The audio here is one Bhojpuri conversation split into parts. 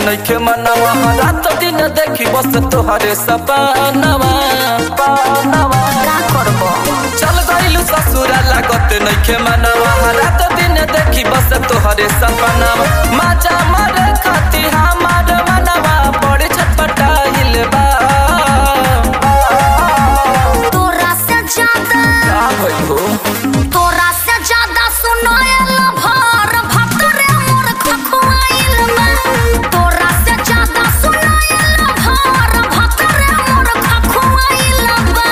नइखे मनवा रात दिन देखी बस तोहरे सपनवा का करबो चल गइलू ससुरा लागत नइखे मनवा रात दिन देखी बस तोहरे सपनवा माजा मारे खाती हमार मनवा बड़ी छटपटाइल बा तोरा से ज्यादा का भइल हो तोरा से ज्यादा सुनायल भर भतरे मोर खखुआइल में तोरा से ज्यादा सुनायल भर भतरे मोर खखुआइल बा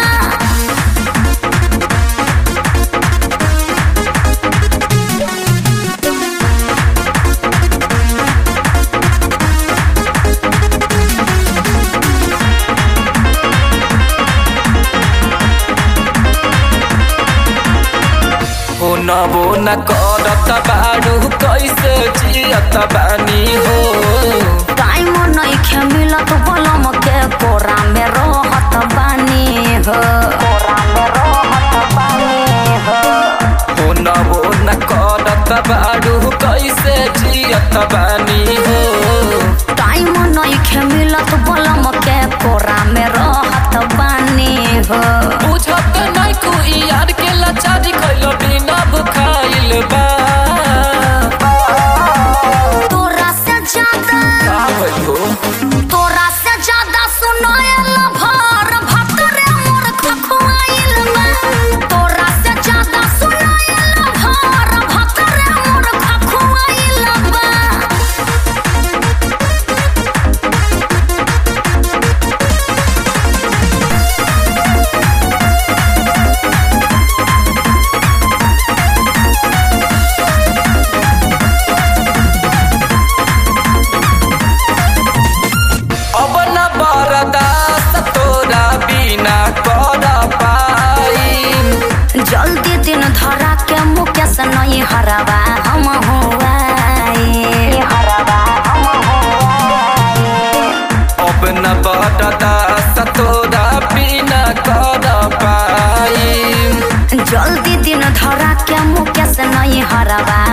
हो न वो न करत बाड़ू कैसे जियत बानी हो टाइम नइखे मिलत बलम के कोरा में रहत बानी हो कोरा में रहत बानी हो हो न वो न करत बाड़ू कैसे जियत बानी हो टाइम नइखे मिलत बलम के कोरा में रहत बानी हो बुझत नहीं कोई यार के लाचारी खइल बिना भुखाइल बा तोरा से ज्यादा का भइल हो तोरा से ज्यादा सुनायल भर भतरे मोर खखुआइल में तोरा से ज्यादा सुनायल भर भतरे मोर खखुआइल बा अब न बरदास तोरा बिना कर पाई जल्दी दिन धरा के मुकेश नहीं हरवा हम हुआई हरवा हम हुआई अब न बरदास तोरा बिना कर पाई जल्दी दिन धरा के मुकेश नहीं हरवा